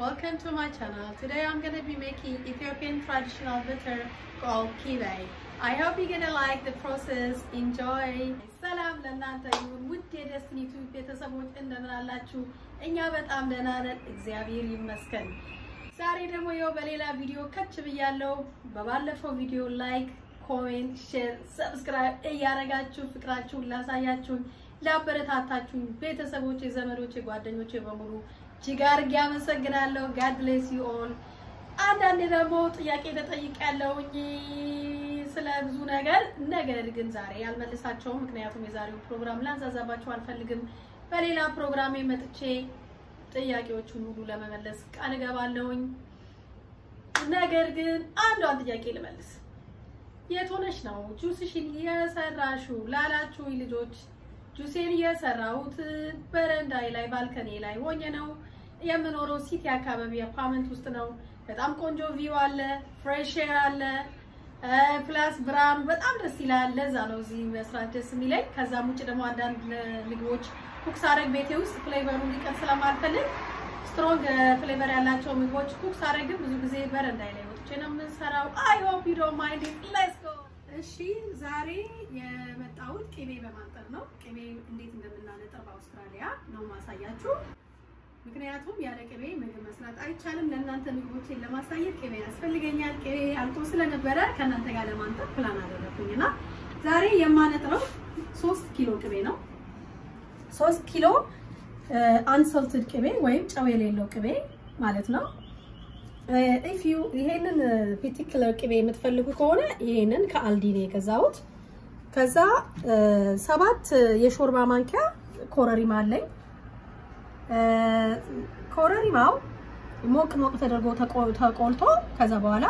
Welcome to my channel. Today I'm going to be making Ethiopian traditional butter called kibe. I hope you're going to like the process. Enjoy. ሰላም ለእናንተ ይሁን ውድ የደስትኒ ዩቲዩብ ቤተሰቦች እንደምን አላችሁ? እኛ በጣም ደህና ነን፣ እግዚአብሔር ይመስገን። ዛሬ ደግሞ ይኸው በሌላ ቪዲዮ ከች ብያለሁ። በባለፈው ቪዲዮ ላይክ፣ ኮሜንት፣ ሼር፣ ሰብስክራይብ እያደረጋችሁ ፍቅራችሁን ላሳያችሁኝ ላበረታታችሁኝ ቤተሰቦቼ፣ ዘመዶቼ፣ ጓደኞቼ በሙሉ እጅግ አድርጌ አመሰግናለሁ። ጋድ ብሌስ ዩ ኦል። አንዳንዴ ደግሞ ጥያቄ ተጠይቄያለሁኝ ስለ ብዙ ነገር፣ ነገር ግን ዛሬ አልመልሳቸውም። ምክንያቱም የዛሬው ፕሮግራም ላንዛዛባቸው አልፈልግም። በሌላ ፕሮግራሜ መጥቼ ጥያቄዎቹን ሁሉ ለመመለስ ቃል እገባለሁኝ። ነገር ግን አንዷን ጥያቄ ልመልስ። የት ሆነሽ ነው ጁስሽን የሰራሹ ላላችሁኝ ልጆች ጁሴን የሰራሁት በረንዳይ ላይ ባልከኔ ላይ ሆኜ ነው የምኖረው። ሲቲ አካባቢ አፓርትመንት ውስጥ ነው። በጣም ቆንጆ ቪው አለ፣ ፍሬሽ ኤር አለ፣ ፕላስ ብርሃኑ በጣም ደስ ይላል። ለዛ ነው እዚህ መስራት ደስ የሚለኝ። ከዛም ውጭ ደግሞ አንዳንድ ምግቦች ኩክ ሳረግ ቤቴ ውስጥ ፍሌቨሩ እንዲቀር ስለማልፈልግ ስትሮንግ ፍሌቨር ያላቸው ምግቦች ኩክ ሳረግም ብዙ ጊዜ በረንዳይ ላይ ወጥቼ ነው የምንሰራው። አይ ሆፕ ዩ ዶንት ማይንድ ኢት ሌትስ ጎ። እሺ ዛሬ የመጣሁት ቅቤ በማንጠር ነው። ቅቤ እንዴት እንደምናነጥር በአውስትራሊያ ነው ማሳያችሁ። ምክንያቱም ያለ ቅቤ ምግብ መስራት አይቻልም። ለእናንተ ምግቦችን ለማሳየት ቅቤ ያስፈልገኛል። ቅቤ አልቆ ስለነበረ ከእናንተ ጋር ለማንጠር ፕላን አደረኩኝ እና ዛሬ የማነጥረው ሶስት ኪሎ ቅቤ ነው። ሶስት ኪሎ አንሰልትድ ቅቤ ወይም ጨው የሌለው ቅቤ ማለት ነው። ኢፍ ዩ ይሄንን ፓርቲኩለር ቅቤ የምትፈልጉ ከሆነ ይሄንን ከአልዲ ነው የገዛሁት። ከዛ ሰባት የሾርባ ማንኪያ ኮረሪማ አለኝ። ኮረሪማው ሞቅ ሞቅ ተደርጎ ተቆልቶ ከዛ በኋላ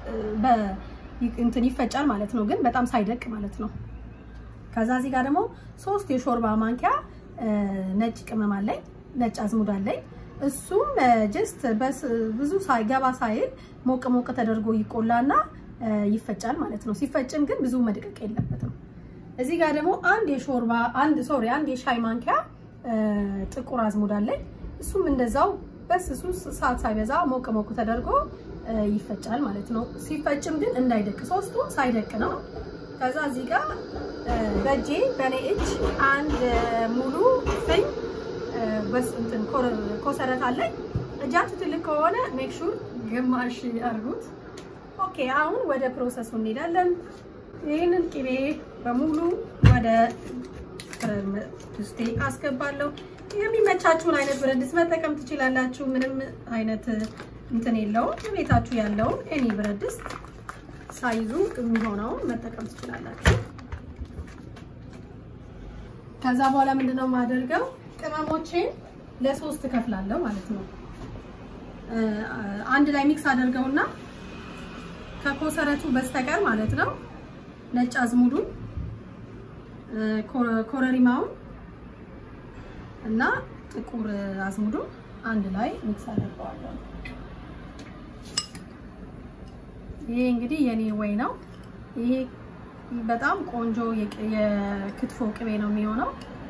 እንትን ይፈጫል ማለት ነው፣ ግን በጣም ሳይደቅ ማለት ነው። ከዛ እዚህ ጋር ደግሞ ሶስት የሾርባ ማንኪያ ነጭ ቅመም አለኝ፣ ነጭ አዝሙድ አለኝ። እሱም ጀስት ብዙ ሳይገባ ሳይል ሞቅ ሞቅ ተደርጎ ይቆላና ይፈጫል ማለት ነው። ሲፈጭም ግን ብዙ መድቀቅ የለበትም። እዚህ ጋር ደግሞ አንድ የሾርባ አንድ ሶሪ አንድ የሻይ ማንኪያ ጥቁር አዝሙድ አለኝ። እሱም እንደዛው በስሱ ሰዓት ሳይበዛ ሞቅ ሞቅ ተደርጎ ይፈጫል ማለት ነው። ሲፈጭም ግን እንዳይደቅ ሶስቱ ሳይደቅ ነው። ከዛ እዚህ ጋር በእጄ በእኔ እጅ አንድ ሙሉ ፍኝ እንትን ኮሰረት አለኝ። እጃችሁ ትልቅ ከሆነ ሜክ ሹር ግማሽ አድርጉት። ኦኬ አሁን ወደ ፕሮሰሱ እንሄዳለን። ይህንን ቅቤ በሙሉ ወደ ድስቴ አስገባለሁ። የሚመቻችሁን አይነት ብረት ድስት መጠቀም ትችላላችሁ። ምንም አይነት እንትን የለውም። ቤታችሁ ያለውን ኤኒ ብረት ድስት ሳይዙ የሚሆነውን መጠቀም ትችላላችሁ። ከዛ በኋላ ምንድነው የማደርገው ቅመሞቼን ለሶስት ከፍላለሁ ማለት ነው። አንድ ላይ ሚክስ አደርገውና ከኮሰረቱ በስተቀር ማለት ነው ነጭ አዝሙዱን፣ ኮረሪማውን እና ጥቁር አዝሙዱን አንድ ላይ ሚክስ አደርገዋለሁ። ይሄ እንግዲህ የኔ ወይ ነው። ይሄ በጣም ቆንጆ የክትፎ ቅቤ ነው የሚሆነው።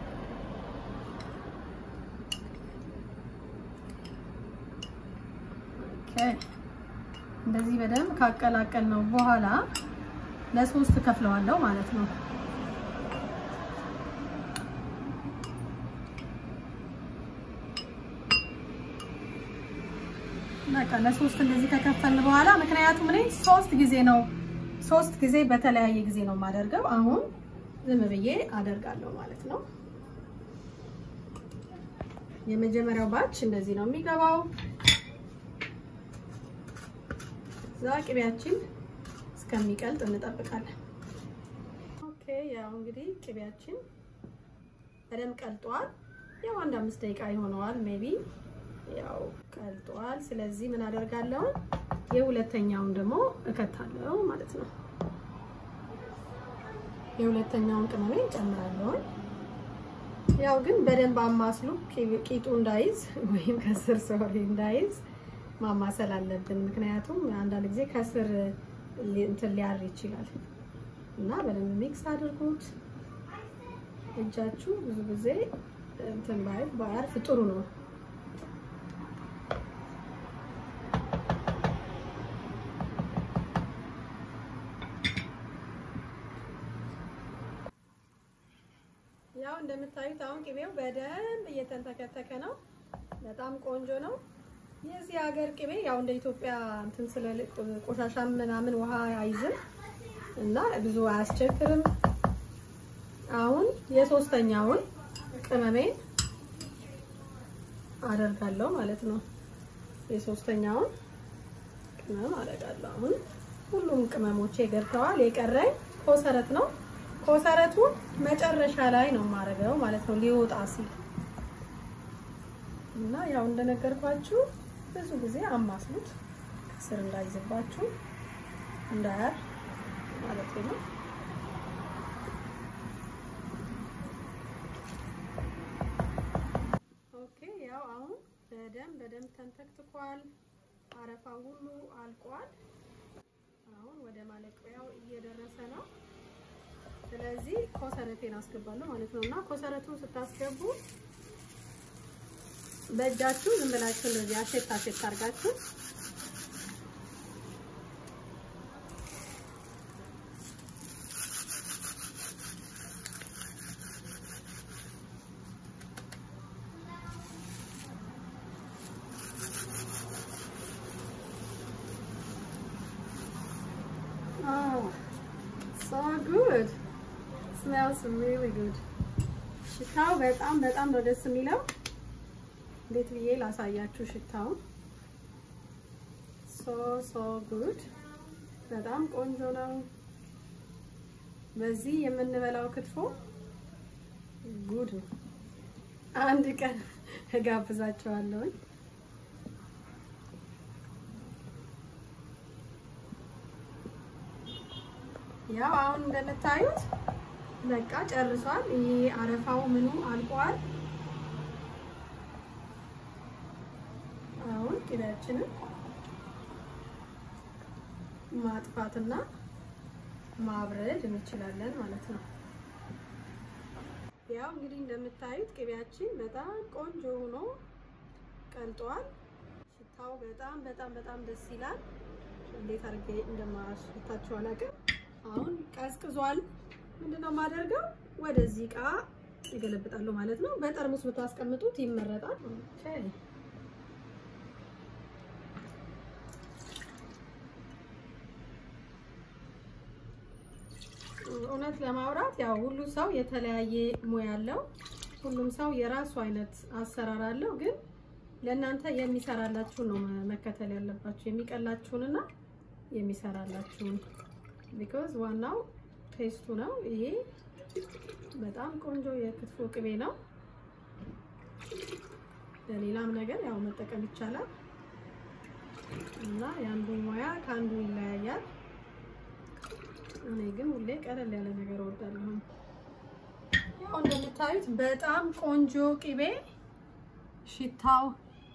እንደዚህ በደንብ ካቀላቀል ነው በኋላ ለሶስት ከፍለዋለሁ ማለት ነው። በቃ ለሶስት እንደዚህ ከከፈልን በኋላ ምክንያቱም እኔ ሶስት ጊዜ ነው ሶስት ጊዜ በተለያየ ጊዜ ነው የማደርገው። አሁን ዝም ብዬ አደርጋለሁ ማለት ነው። የመጀመሪያው ባች እንደዚህ ነው የሚገባው። እዛ ቅቤያችን እስከሚቀልጥ እንጠብቃለን። ኦኬ ያው እንግዲህ ቅቤያችን በደንብ ቀልጧል። ያው አንድ አምስት ደቂቃ ይሆነዋል ሜቢ ያው ቀልጧል። ስለዚህ ምን አደርጋለሁ የሁለተኛውን ደግሞ እከታለሁ ማለት ነው። የሁለተኛውን ቅመሜ ጨምራለሁ። ያው ግን በደንብ አማስሉ ቂጡ እንዳይዝ ወይም ከስር ሶሪ እንዳይዝ ማማሰል አለብን። ምክንያቱም አንዳንድ ጊዜ ከስር እንትን ሊያር ይችላል እና በደንብ ሚክስ አድርጉት። እጃችሁ ብዙ ጊዜ እንትን ባይ ባያርፍ ጥሩ ነው። ያው እንደምታዩት አሁን ቅቤው በደንብ እየተንተከተከ ነው። በጣም ቆንጆ ነው። የዚህ ሀገር ቅቤ ያው እንደ ኢትዮጵያ እንትን ስለ ቆሻሻ ምናምን ውሃ አይዝም እና ብዙ አያስቸግርም። አሁን የሶስተኛውን ቅመሜን አደርጋለሁ ማለት ነው። የሶስተኛውን ቅመም አደርጋለሁ። አሁን ሁሉም ቅመሞቼ ገብተዋል። የቀረኝ ኮሰረት ነው። ኮሰረቱን መጨረሻ ላይ ነው የማደርገው ማለት ነው ሊወጣ ሲል እና ያው እንደነገርኳችሁ ብዙ ጊዜ አማስሉት ከስር እንዳይዝባችሁ እንዳያር ማለት ነው። ኦኬ ያው አሁን በደንብ በደንብ ተንተክትኳል። አረፋው ሁሉ አልቋል። አሁን ወደ ማለቂያው እየደረሰ ነው። ስለዚህ ኮሰረቴን አስገባለሁ ማለት ነው እና ኮሰረቱን ስታስገቡ በእጃችሁ ዝም ብላችሁ እንደዚህ አሸት አሸት አድርጋችሁ Oh, so good. Smells really good. ሽታው በጣም በጣም ነው ደስ የሚለው። እንዴት ብዬ ላሳያችሁ ሽታውን። ሶ ሶ ጉድ በጣም ቆንጆ ነው። በዚህ የምንበላው ክትፎ ጉድ ነው። አንድ ቀን እጋብዛቸዋለሁኝ። ያው አሁን እንደምታዩት በቃ ጨርሷል። ይሄ አረፋው ምኑ አልቋል። አሁን ቅቤያችንን ማጥፋትና ማብረድ እንችላለን ማለት ነው። ያው እንግዲህ እንደምታዩት ቅቤያችን በጣም ቆንጆ ሆኖ ቀልጧል። ሽታው በጣም በጣም በጣም ደስ ይላል። እንዴት አድርጌ እንደማሽታችሁ አላውቅም። አሁን ቀዝቅዟል። ምንድነው የማደርገው? ወደዚህ እቃ ይገለብጣሉ ማለት ነው። በጠርሙስ ብታስቀምጡት ይመረጣል። ኦኬ እውነት ለማውራት ያው ሁሉ ሰው የተለያየ ሙያ አለው። ሁሉም ሰው የራሱ አይነት አሰራር አለው። ግን ለእናንተ የሚሰራላችሁን ነው መከተል ያለባችሁ፣ የሚቀላችሁንና የሚሰራላችሁን ቢኮዝ ዋናው ቴስቱ ነው። ይሄ በጣም ቆንጆ የክትፎ ቅቤ ነው። ለሌላም ነገር ያው መጠቀም ይቻላል እና የአንዱ ሙያ ከአንዱ ይለያያል። እኔ ግን ሁሌ ቀለል ያለ ነገር እወዳለሁ። ያው እንደምታዩት በጣም ቆንጆ ቅቤ ሽታው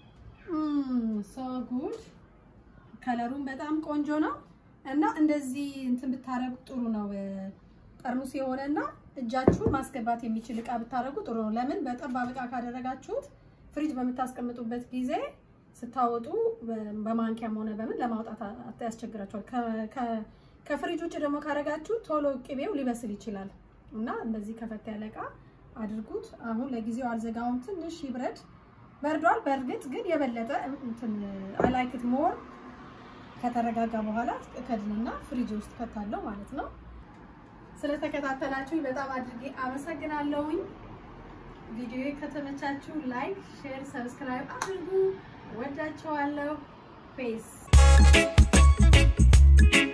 ሶ ጉድ ከለሩም በጣም ቆንጆ ነው እና እንደዚህ እንትን ብታረጉ ጥሩ ነው። ጠርሙስ የሆነና እጃችሁን ማስገባት የሚችል እቃ ብታረጉ ጥሩ ነው። ለምን በጠባብ እቃ ካደረጋችሁት ፍሪጅ በምታስቀምጡበት ጊዜ ስታወጡ በማንኪያም ሆነ በምን ለማውጣት ያስቸግራቸዋል። ከፍሪጅ ውጭ ደግሞ ካረጋችሁ ቶሎ ቅቤው ሊበስል ይችላል እና እንደዚህ ከፈት ያለ እቃ አድርጉት። አሁን ለጊዜው አልዘጋውም፣ ትንሽ ይብረድ። በርዷል። በእርግጥ ግን የበለጠ እንትን አላይክት ሞር ከተረጋጋ በኋላ ከድንና ፍሪጅ ውስጥ ከታለው ማለት ነው። ስለተከታተላችሁኝ በጣም አድርጌ አመሰግናለሁኝ። ቪዲዮ ከተመቻችሁ ላይክ፣ ሼር፣ ሰብስክራይብ አድርጉ። ወዳቸዋለሁ። ፔስ